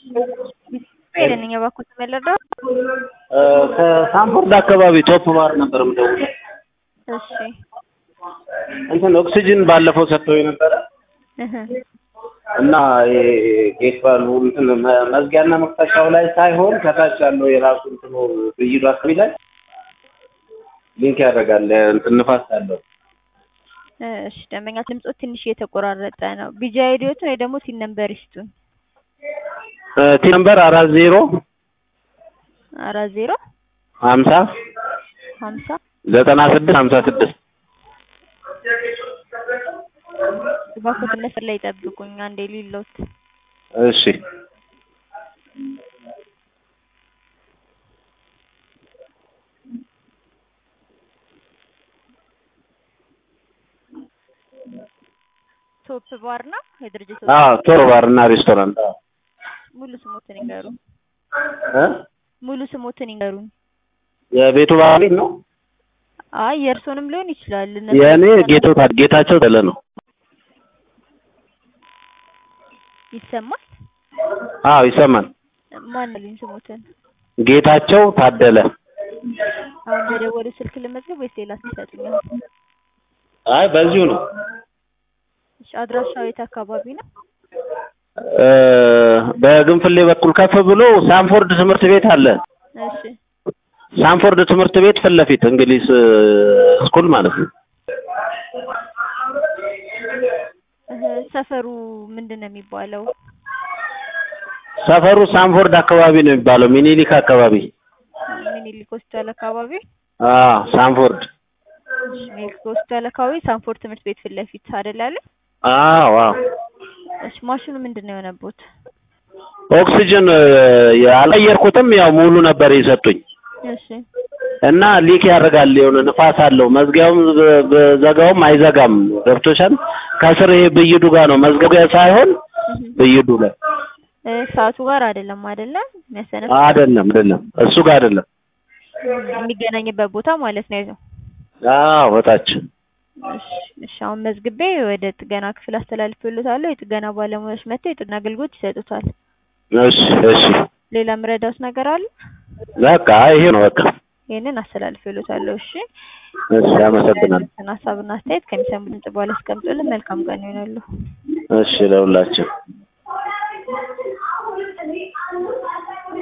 ሄደን እባክዎት መለዳው ከሳንፎርድ አካባቢ ቶፕ ባር ነበር የምደውለው። እሺ እንትን ኦክሲጅን ባለፈው ሰጥተው ነበረ እህ እና ጌት ባሉ እንትን መ- መዝጊያና መክፈቻው ላይ ሳይሆን ከታች ያለው የራሱ እንትኑ ብይዱ አካባቢ ላይ ሊንክ ያደርጋል እንትን ንፋስ አለው። እሺ ደንበኛ ድምጾት ትንሽ እየተቆራረጠ ነው። ቢጂ አይዲዎትን ወይ ደግሞ ቲን ነምበር ይስጡን። ቲ ነምበር አራት ዜሮ አራት ዜሮ ሀምሳ ሀምሳ ዘጠና ስድስት ሀምሳ ስድስት እባክዎት መስመር ላይ ይጠብቁኝ አንዴ ሊሎት እሺ ቶፕ ባር ነው የድርጅቱ አዎ ቶሮ ባር እና ሬስቶራንት አዎ ሙሉ ስሞትን ይንገሩን። እ ሙሉ ስሞትን ይንገሩን። የቤቱ ባለቤት ነው አይ የእርሶንም ሊሆን ይችላል። እነሱ የእኔ ጌቶ ጌታቸው ተለ ነው ይሰማል። አዎ ይሰማል ማን ልኝ ስሞትን ጌታቸው ታደለ አሁን በደወሉ ስልክ ልመዝገብ ወይስ ሌላ ትሰጡኛል? አይ በዚሁ ነው እሺ አድራሻው የት አካባቢ ነው? እ በግንፍሌ በኩል ከፍ ብሎ ሳንፎርድ ትምህርት ቤት አለ እሺ ሳንፎርድ ትምህርት ቤት ፊት ለፊት እንግሊዝ እ ስኩል ማለት ነው እህ ሰፈሩ ምንድን ነው የሚባለው? ሰፈሩ ሳንፎርድ አካባቢ ነው የሚባለው ሚኒሊክ አካባቢ ሚኒሊክ ሆስፒታል አካባቢ አዎ ሳንፎርድ እሺ ሚኒሊክ ሆስፒታል አካባቢ ሳንፎርድ ትምህርት ቤት ፊት ለፊት አይደል ያለ? አዎ አዎ እሺ ማሽኑ ምንድን ነው የሆነበት? ኦክሲጅን እ አልቀየርኩትም ያው ሙሉ ነበር የሰጡኝ እሺ እና ሊክ ያደርጋል የሆነ ንፋስ አለው መዝጊያውም ብ- ብዘጋውም አይዘጋም ገብቶሻል ከስር ይሄ ብይዱ ጋር ነው መዝገቢያ ሳይሆን እህ ብይዱ ላይ እ ሰዓቱ ጋር አይደለም አይደለ? የሚያሰነፍ አይደለም አይደለም እሱ ጋር አይደለም የሚገናኝበት ቦታ ማለት ነው። አዎ በታች እሺ እሺ አሁን መዝግቤ ወደ ጥገና ክፍል አስተላልፍልዎታለሁ። የጥገና ባለሙያዎች መጥተው የጥገና አገልግሎት ይሰጡታል። እሺ እሺ ሌላ ምረዳውስ ነገር አለ? በቃ ይሄ ነው በቃ ይሄንን አስተላልፍልዎታለሁ። እሺ እሺ አመሰግናለሁ ያሉትን ሀሳብና አስተያየት ከሚሰሙ ድምጽ በኋላ አስቀምጡልን። መልካም ቀን ይሆናሉ። እሺ ለሁላችን